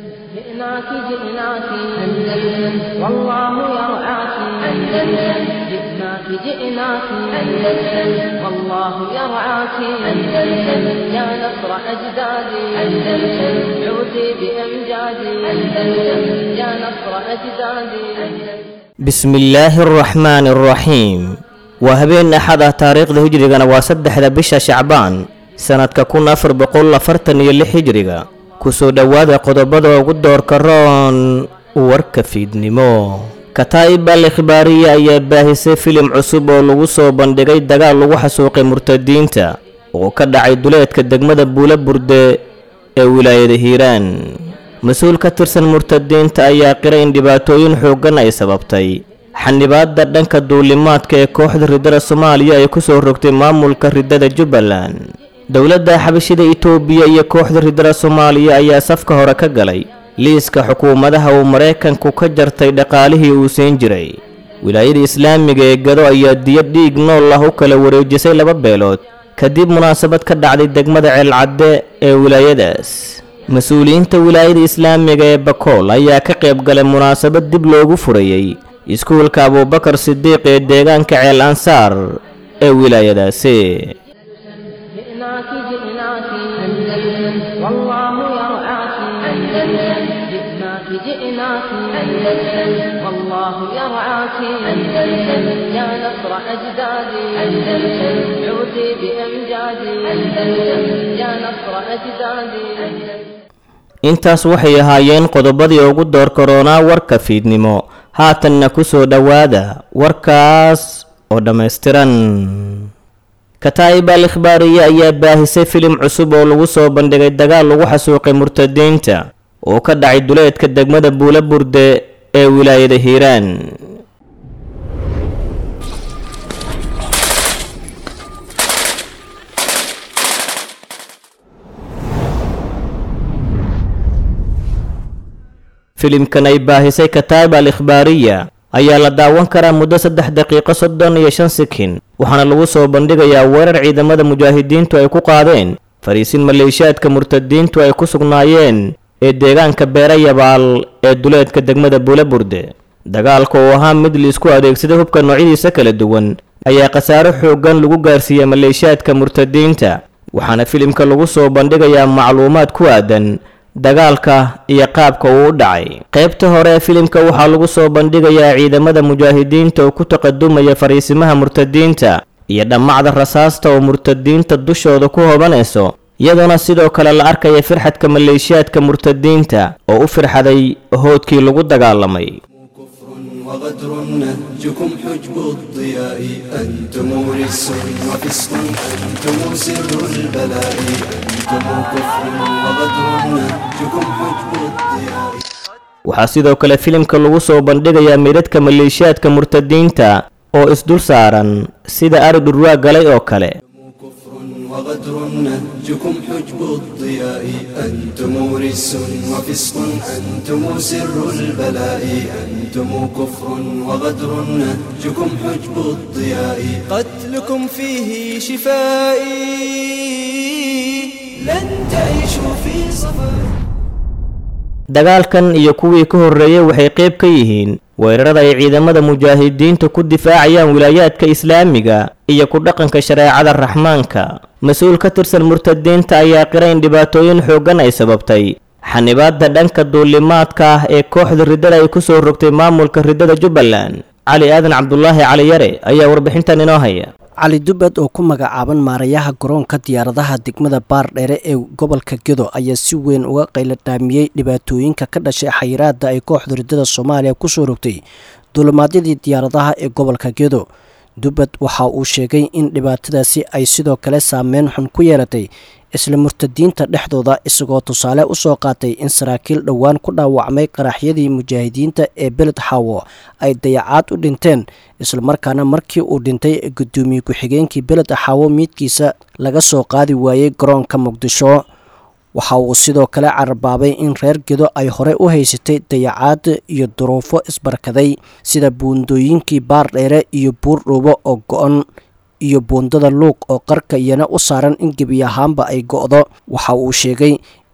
جئناك جئناك أندلس والله يرعاك أندلس جئناك جئناك أندلس والله يرعاك أندلس يا نصر أجدادي أندلس عودي بأمجادي أندلس يا نصر أجدادي أندلس bismi illaahi araxmaani araxiim waa habeen axad ah taariikhda hijrigana waa saddexda bisha shacbaan sannadka kun afar boqol afartan iyo lix hijriga kusoo dhowaada qodobada ugu doorka roon warka fiidnimo kataa'ib al ikhbaariya ayaa baahisay filim cusub oo lagu soo bandhigay dagaal lagu xasuuqay murtadiinta oo ka dhacay duleedka degmada buula burde ee wilaayada hiiraan mas-uul ka tirsan murtadiinta ayaa qiray in dhibaatooyin xooggan ay sababtay xanibaadda dhanka duulimaadka ee kooxda riddada soomaaliya ay ku soo rogtay maamulka riddada jubbaland dowladda xabashida itoobiya iyo kooxda riddada soomaaliya ayaa safka hore ka galay liiska xukuumadaha uu maraykanku ka jartay dhaqaalihii uu siin jiray wilaayada islaamiga ee gado ayaa diyo dhiig nool ah u kala wareejisay laba beelood kadib munaasabad ka dhacday degmada ceelcadde ee wilaayadaas mas-uuliyiinta wilaayada islaamiga ee bakool ayaa ka qayb galay munaasabad dib loogu furayey iskuulka abuubakar sidiiq ee deegaanka ceel ansaar ee wilaayadaasi جئناك جئناك أندلس والله يرعاك أندلس جئناك جئناك أندلس والله يرعاك أندلس يا نصر أجدادي أندلس عودي بأمجادي أندلس يا نصر أجدادي أندلس intaas waxay ahaayeen qodobadii ugu door koronaa warka fiidnimo haatanna ku soo dhowaada warkaas oo dhammaystiran kataa'ib al ikhbaariya ayaa baahisay filim cusub oo lagu soo bandhigay dagaal lagu xasuuqay murtadiinta oo ka dhacay duleedka degmada buula burde ee wilaayada hiiraan filimkan ay baahisay kataa'ib al ikhbaariya ayaa la daawan karaa muddo saddex daqiiqo soddon iyo shan sikin waxaana lagu soo bandhigayaa weerar ciidamada mujaahidiintu ay ku qaadeen fariisin maleeshiyaadka murtadiintu ay ku sugnaayeen ee deegaanka beera yabaal ee duleedka degmada buula burde dagaalka oo ahaa mid liisku adeegsaday hubka noocyadiisa kala duwan ayaa khasaaro xooggan lagu gaarsiiyey maleeshiyaadka murtadiinta waxaana filimka lagu soo bandhigayaa macluumaad ku aadan dagaalka iyo qaabka uu u dhacay qaybta hore ee filimka waxaa lagu soo bandhigayaa ciidamada mujaahidiinta oo ku taqadumaya fariisimaha murtadiinta iyo dhammacda rasaasta oo murtadiinta dushooda ku hobanayso iyadoona sidoo kale la arkaya firxadka maleeshiyaadka murtadiinta oo u firxaday hoodkii lagu dagaalamay وغدر نهجكم حجب الضياء أنتم رس وفسق أنتم سر البلاء أنتم كفر وغدر نهجكم حجب الضياء waxaa sidoo kale filimka lagu soo bandhigayaa meydadka maleeshiyaadka murtadiinta oo isdul saaran sida ari dhurwaa galay oo kale كفر وغدر نهجكم حجب الضياء أنتم رس وفسق أنتم سر البلاء أنتم كفر وغدر نهجكم حجب الضياء قتلكم فيه شفائي لن تعيشوا في صفاء dagaalkan iyo kuwii ka horreeyey waxay qayb ka yihiin weerarada ay ciidamada mujaahidiinta ku difaacayaan wilaayaadka islaamiga iyo ku dhaqanka shareecada raxmaanka mas-uul ka tirsan murtadiinta ayaa qiray in dhibaatooyin xooggan ay sababtay xanibaadda dhanka duulimaadka ah ee kooxda riddada ay ku soo rogtay maamulka riddada jubbaland cali aadan cabdulaahi cali yare ayaa warbixintan inoo haya cali dubbad oo ku magacaaban maarayaha garoonka diyaaradaha degmada baardheere ee gobolka gedo ayaa si weyn uga qayladhaamiyey dhibaatooyinka ka dhashay xayiraada ay kooxda riddada soomaaliya kusoo rogtay duulimaadyadii diyaaradaha ee gobolka gedo dubbad waxa uu sheegay in dhibaatadaasi ay sidoo kale saameyn xun ku yeelatay isla murtadiinta dhexdooda isagoo tusaale u soo qaatay in saraakiil dhowaan ku dhaawacmay qaraxyadii mujaahidiinta ee beled xaawo ay dayacaad u dhinteen islamarkaana markii uu dhintay guddoomiye ku-xigeenkii beled xaawo miidkiisa laga soo qaadi waayey garoonka muqdisho waxa uu sidoo kale carabaabay in reer gedo ay horey u haysatay dayacaad iyo duruufo isbarkaday sida buundooyinkii baardheere iyo buurdhuubo oo go-an iyo buundada luuq oo qarka iyana u saaran in gebi ahaanba ay go-do waxa uu sheegay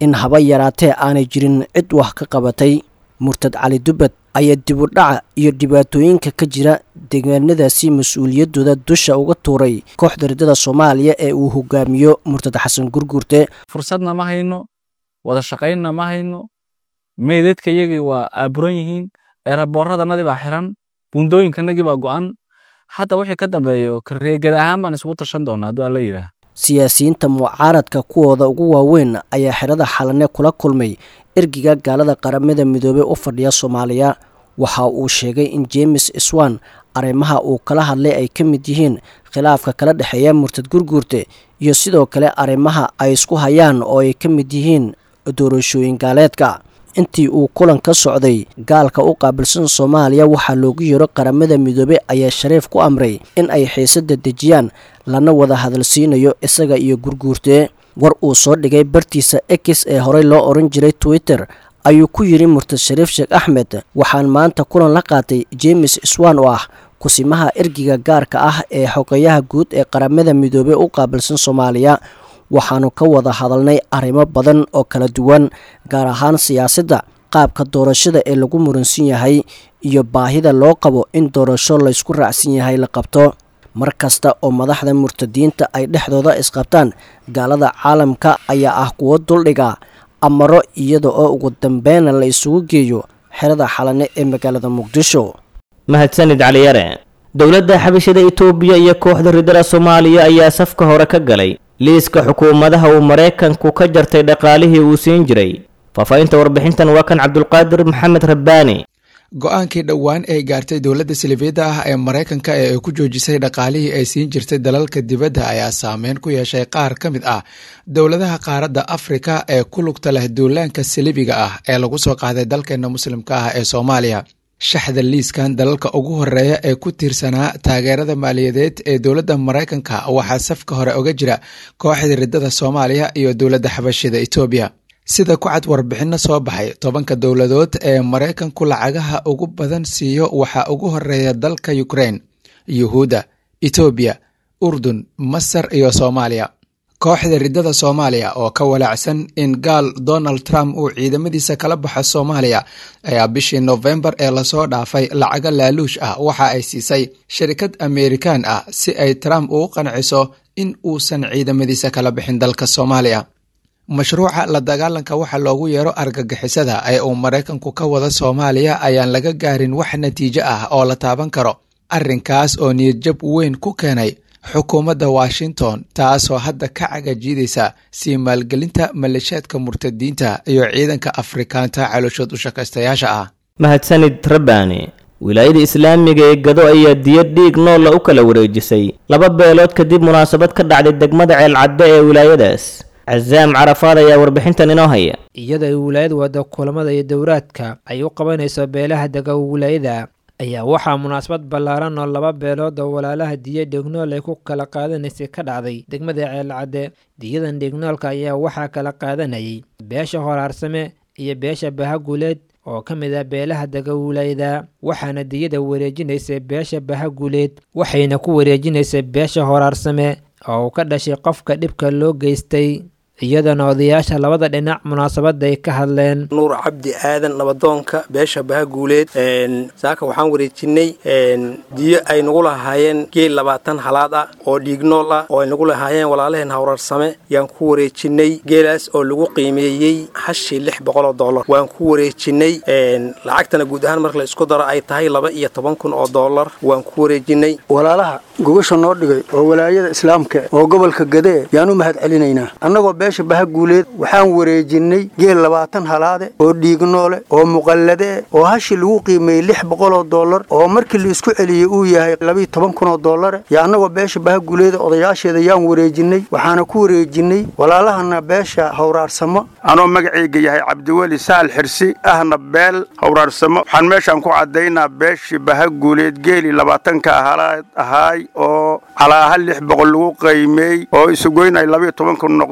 in haba yaraatee aanay jirin cid wax ka qabatay murtad cali dubbad ayaa dibudhaca iyo dhibaatooyinka ka jira deegaanadaasi mas-uuliyaddooda dusha uga tuuray kooxda riddada soomaaliya ee uu hogaamiyo murtad xasan gurguurte fursadna ma hayno wada shaqaynna ma hayno meydadka iyagii waa aaburan yihiin eeraboorradanadii baa xiran buundooyinkanagii baa go'an hadda wixii ka dambeeyo kareegad ahaan baan isugu tashan doonaa hadduu alla yidhaah siyaasiyiinta mucaaradka kuwooda ugu waaweyn ayaa xerada xalane kula kulmay ergiga gaalada qaramada midoobey u fadhiya soomaaliya waxa uu sheegay in jemes swan arrimaha uu kala hadlay ay ka mid yihiin khilaafka kala dhexeeya murtad gurguurte iyo sidoo kale arrimaha ay isku hayaan oo ay ka mid yihiin doorashooyin gaaleedka intii uu kulan ka socday gaalka u qaabilsan soomaaliya waxaa loogu yeero qaramada midoobey ayaa shariif ku amray in ay xiisada dejiyaan lana wada hadalsiinayo isaga iyo gurguurte war uu soo dhigay bartiisa x ee horey loo oran jiray twitter ayuu ku yidhi murtad shariif sheekh axmed waxaan maanta kulan la qaatay jemes swan oo ah kusimaha ergiga gaarka ah ee xogeyaha guud ee qaramada midoobey u qaabilsan soomaaliya waxaannu ka wada hadalnay arrimo badan oo kala duwan gaar ahaan siyaasadda qaabka doorashada ee lagu muransan yahay iyo baahida loo qabo in doorasho laysku raacsan yahay la qabto mar kasta oo madaxda murtadiinta ay dhexdooda isqabtaan gaalada caalamka ayaa ah kuwo duldhiga amaro iyada oo ugu dambeyna la isugu geeyo xerada xalane ee magaalada muqdisho mahadsanid caliyare dowladda xabashada itoobiya iyo kooxda riddada soomaaliya ayaa safka hore ka galay liiska xukuumadaha uu maraykanku ka jartay dhaqaalihii uu siin jiray faahfaahinta warbixintan waa kan cabdulqaadir maxamed rabbaani go-aankii dhowaan ay gaartay dowladda silifiyadda ah ee maraykanka ee ay ku joojisay dhaqaalihii ay siin jirtay dalalka dibadda ayaa saameyn ku yeeshay qaar ka mid ah dowladaha qaaradda afrika ee ku lugta leh duulaanka salibiga ah ee lagu soo qaaday dalkeena muslimka ah ee soomaaliya shaxda liiskan dalalka ugu horeeya ee ku tiirsanaa taageerada maaliyadeed ee dowladda maraykanka waxaa safka hore oga jira kooxda riddada soomaaliya iyo dowladda xabashida etoobiya sida ku cad warbixinno soo baxay tobanka dowladood ee maraykanku lacagaha ugu badan siiyo waxaa ugu horeeya dalka ukrain yuhuudda etoobiya urdun masar iyo soomaaliya kooxda riddada soomaaliya oo ka walaacsan in gaal donald trump uu ciidamadiisa kala baxo soomaaliya ayaa bishii nofembar ee lasoo dhaafay lacago laaluush ah waxa ay siisay shirkad ameerikaan ah si ay trump ugu qanciso in uusan ciidamadiisa kala bixin dalka soomaaliya mashruuca la dagaalanka waxa loogu yeero argagixisada ee uu maraykanku ka wada soomaaliya ayaan laga gaarin wax natiijo ah oo la taaban karo arrinkaas oo niyadjab weyn ku keenay xukuumadda washington taasoo hadda ka cagajiidaysa sii maalgelinta maleeshiyaadka murtadiinta iyo ciidanka afrikaanta calooshood u shaqaystayaasha ah mahadsanid rabbaani wilaayada islaamiga ee gado ayaa diyad dhiig noolla u kala wareejisay laba beelood kadib munaasabad ka dhacday degmada ceelcadde ee wilaayadaas casaam carafaad ayaa warbixintan inoo haya iyada ay wilaayad wada kulamada iyo dowraadka ay u qabanayso beelaha dega wilaayada ayaa waxaa munaasabad ballaaran oo laba beelood oo walaalaha diya dhegnool ay ku kala qaadanaysay ka dhacday degmada ceelcadde diyadan dhegnoolka ayaa waxaa kala qaadanayay beesha horaarsame iyo beesha bahaguleed oo ka mid ah beelaha dega wilaayada waxaana diyada wareejinaysay beesha bahaguleed waxayna ku wareejinaysay beesha horaarsame oo uu ka dhashay qofka dhibka loo geystay iyadana odayaasha labada dhinac munaasabada ay ka hadleen nuur cabdi aadan nabadoonka beesha bahaguuleed saaka waxaan wareejinay diyo ay nagu lahaayeen geel labaatan halaad ah oo dhiignool ah oo ay nagu lahaayeen walaalaheen hawrarsame yaan ku wareejinay geelaas oo lagu qiimeeyey hashii lix boqoloo dollar waan ku wareejinay lacagtana guud ahaan marka la isku daro ay tahay laba iyo toban kun oo dollar waan ku wareejinay walaalaha gogasha noo dhigay oo walaayada islaamka oo gobolka gadee yaan u mahad celinaynaa annagoo beesha bahaguuleed waxaan wareejinnay geel labaatan halaade oo dhiignoole oo muqallade oo hashi lagu qiimeeyey lix boqoloo dollar oo markii la isku celiyey uu yahay labiiyo toban kunoo dollare yo annagoo beesha bahaguuleeda odayaasheeda yaan wareejinnay waxaana ku wareejinnay walaalahana beesha hawraarsamo anoo magacayga yahay cabdiweli saal xirsi ahna beel hawraarsamo waxaan meeshaan ku caddaynaa beeshii bahaguuleed geeli labaatanka halaad ahaay oo calaaha lix boqol lagu qiimeey oo isugoyn ay labiiyo toban kun noqdeen oo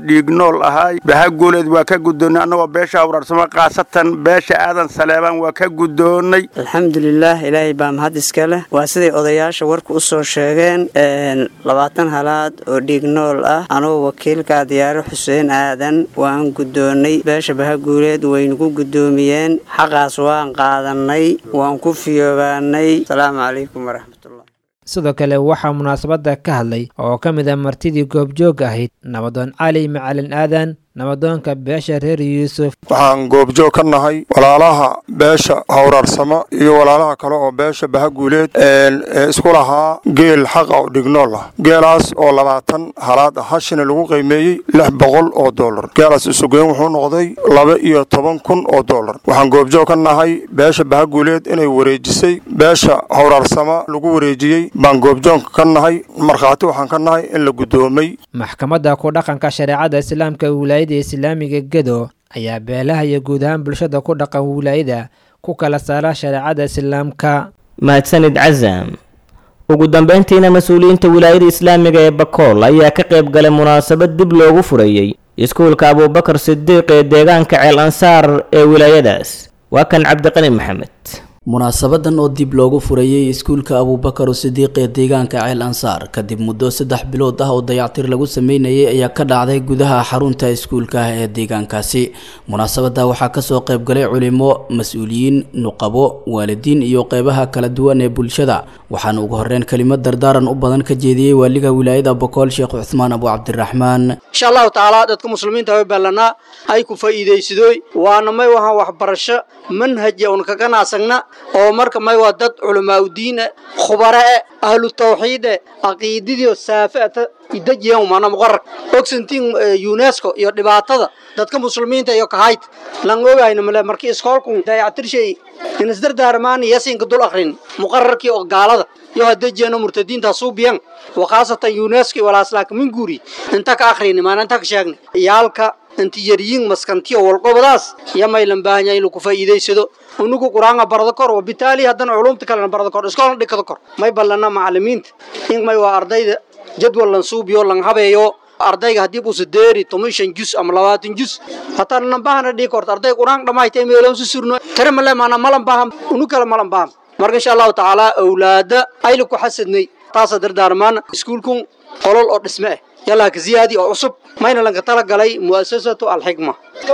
dhiignool ahaay bahaguuleed waa ka guddoonnay annagoo beesha awraarsamo khaasatan beesha aadan saleebaan waa ka guddoonnay alxamdulilaah ilaahay baa mahad iska leh waa siday odayaasha warku u soo sheegeen labaatan halaad oo dhiignool ah anuu wakiilka diyaaro xuseen aadan waan guddoonnay beesha bahaguuleed waynugu guddoomiyeen xaqaas waan qaadannay waan ku fiyoobaanay asalaamu calaykum waraxmatullah sidoo kale waxaa munaasabadda ka hadlay oo ka mid a martidii goobjoog ahayd nabadoon cali macalin aadan nabadoonka beesha reer yuusuf waxaan goobjoog ka nahay walaalaha beesha hawraarsamo iyo walaalaha kale oo beesha bahaguuleed ee isku lahaa geel xaqa oo dhignool ah geelaas oo labaatan halaad ah hashina lagu qiimeeyey lix boqol oo doolar geelaas isugeyn wuxuu noqday laba iyo toban kun oo doolar waxaan goobjoog ka nahay beesha bahaguuleed inay wareejisay beesha hawraarsamo lagu wareejiyey baan goobjoog ka nahay markhaati waxaan ka nahay in la guddoomay maxkamadda ku dhaqanka shareecada islaamka wilaayada islaamiga gedo ayaa beelaha iyo guud ahaan bulshada ku dhaqan wilaayada ku kala saara shareecada islaamka mahadsanid casam ugu dambayntiina mas-uuliyiinta wilaayada islaamiga ee bakool ayaa ka qayb galay munaasabad dib loogu furayey iskuulka abuubakar sidiiq ee deegaanka ceel ansaar ee wilaayadaas waa kan cabdiqani maxamed munaasabadan oo dib loogu furayey iskuulka abuubakar sidiiq ee deegaanka ceel ansaar kadib muddo saddex bilood ah oo dayactir lagu sameynayay ayaa ka dhacday gudaha xarunta iskuulka ah ee deegaankaasi munaasabada waxaa kasoo qaybgalay culimo mas-uuliyiin nuqabo waalidiin iyo qeybaha kala duwan ee bulshada waxaana ugu horeyn kelimad dardaaran u badan ka jeediyey waaliga wilaayada bokool sheekh cuthmaan abu cabdiraxmaan insha allahu tacaala dadka muslimiinta way ballanaa hay ku faa'iidaysadooy waana may wahaan waxbarasho manhaja un ka ganacsagna oo marka may waa dad culamaa udiine khubare e ahlu tawxiide caqiididio saafata idajiyan mana muqarar ogsantiin unesco iyo dhibaatada dadka muslimiinta iyo kahayt lan ogayna male markii iskoolku dayactirshay inisdardaarmaan yasinka dul akrin muqararkii oo gaalada iyo hadajiyano murtadiinta suubiyan wakhaasatan unesco walaaslaaka min guuri inta ka akrini maana inta ka sheegni iyaalka intiyariyin maskantiyo walqobadaas iyo maylan baahanya inuu ku faa'iidaysado unugu qur-aanka barado kor wabitaali haddana culumta kalena barado kor iskoolna dhikado kor may ballana macalimiinta in may waa ardayda jadwal lan suubiyo lan habeeyo ardayga haddii buusa deeri toban shan jus ama labaatan jus hataa nan baahana dhigi korto arday qur-aanka dhammayta meeloon su surno tare male maana malan baaham unu kale malan baaham marka insha allahu tacaala awlaada ayla ku xasadnay taasa dardaarmaana iskuulkun qolol oo dhisme ah yallaa ka ziyaadi oo cusub mayna lanka tala galay mu'asasatu alxikma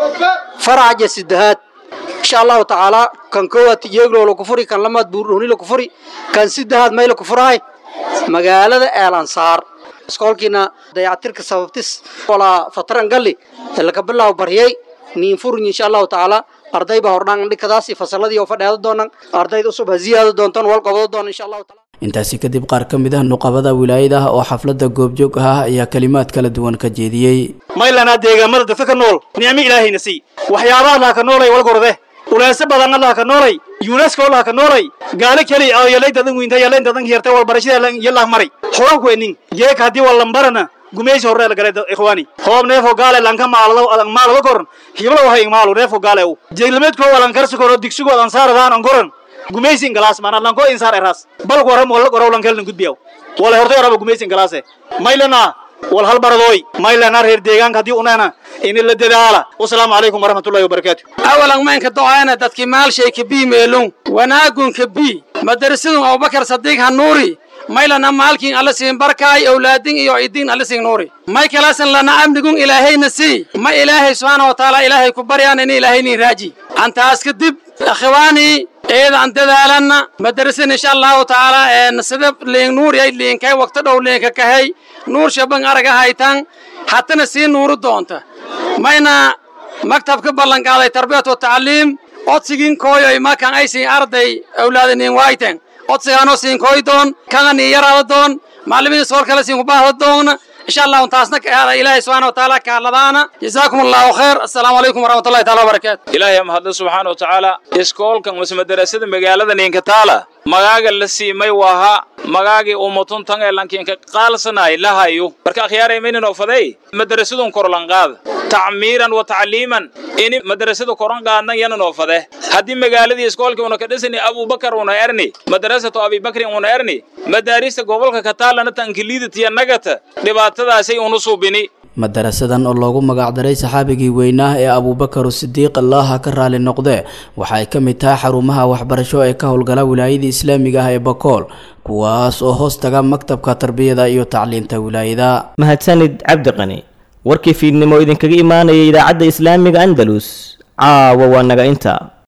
faraca sidahaad insha allahu tacaala kan koowaad tijeeglo la kufuri kan lamaad buurdhoni la kufuri kan sidahaad may la kufurahay magaalada eelansaar iskoolkiina dayactirka sababtis walaa fatran galli laka bilaw baryay niin furin insha allahu tacaala arday baa hordhaan dhikadaasi fasaladii oo fadheeda doonan ardayda usub ha ziyaado doontaan wal qabado doona insha allahu taala intaasi kadib qaar ka mid ah nuqabada wilaayada oo xafladda goobjoog ah ayaa kalimaad kala duwan ka jeediyey maylanaa deegaamada dadka ka nool nicmo ilaahayna sii waxyaabaha laha ka noolay walgorde uleese badanna laha ka noolay yunesko laha ka noolay gaalo keli oo yalay dadan wiinta yalay dadan hirtay walbarashada yalah maray xogan ku enin jeeka haddii wallambarana gumaysi horre la galay ikhwaani hoob neefo gaale lanka maalado adan maalado koran hiblo wahay maalu neefo gaale u jeeglameedko walan karsi koro digsigo adan saaradaan an koran gumaysin galaas mana lanko insaar eras bal waram wala gorow lan kelin gudbiyaw wala hortay araba gumaysin galaase maylana wal hal baradoy maylana reer deegaanka hadii unana in la dadaala wasalaamu calaykum waraxmatullahi wabarakaatu awalan maynka docaana dadkii maalshay ka bii meelun wanaagun ka bii madarasadun abubakar sadiiq hanuuri maylana maalkin alla siin barkaay awlaadin iyo idin alla siin nuuri may kalaasan lana amnigun ilaahayna sii ma ilaahay subxaana wa tacaala ilaahay ku baryaan in ilaahaynin raaji antaas kadib akhiwaanii eedan dadaalanna madarasan insha allahu tacaala een sida liin nuur yay liinkay waqti dhow liinka kahay nuur shaban araga haytan hatana sii nuuru doonta mayna maktabka ballanqaaday tarbiyat wa tacliim odsigin kooyoy makan ay siin arday awlaadinin waayten odsigaanoo siin kooy doon kana nii yaraada doon macallimiin soor kale siin kubaahda doona insha allahu taasna ka aada ilaahay subxaana watacaala ka hadladaana jazaakum allahu khayr assalaamu calaykum waraxmatullahi taala wabarakaatu ilaahay mahadle subxaana wa tacaala iskoolkan mase madarasada magaalada ninkataala magaaga la siimay waha magaagii umatun tan ee lankiinka qaalsanay lahayo marka akhyaaray maynan ofaday madarasadun korlanqaada tacmiiran wa tacliiman ini madarasada koran qaadnan yanan ofade haddii magaaladii iskoolkii una ka dhisani abubakar una erni madarasatu abibakrin una erni madaarista gobolka kataalana tankiliidatiya nagata dhibaatadaasay unu suubini madarasadan oo loogu magacdaray saxaabigii weynaa ee abuubakar sidiiq allaha ka raali noqdee waxa ay ka mid tahay xarumaha waxbarasho ee ka howlgala wilaayada islaamiga ah ee bakool kuwaas oo hoos taga maktabka tarbiyada iyo tacliinta wilaayada mahadsanid cabdiqani warkii fiidnimo idinkaga imaanaya idaacadda islaamiga andalus caawa waa naga inta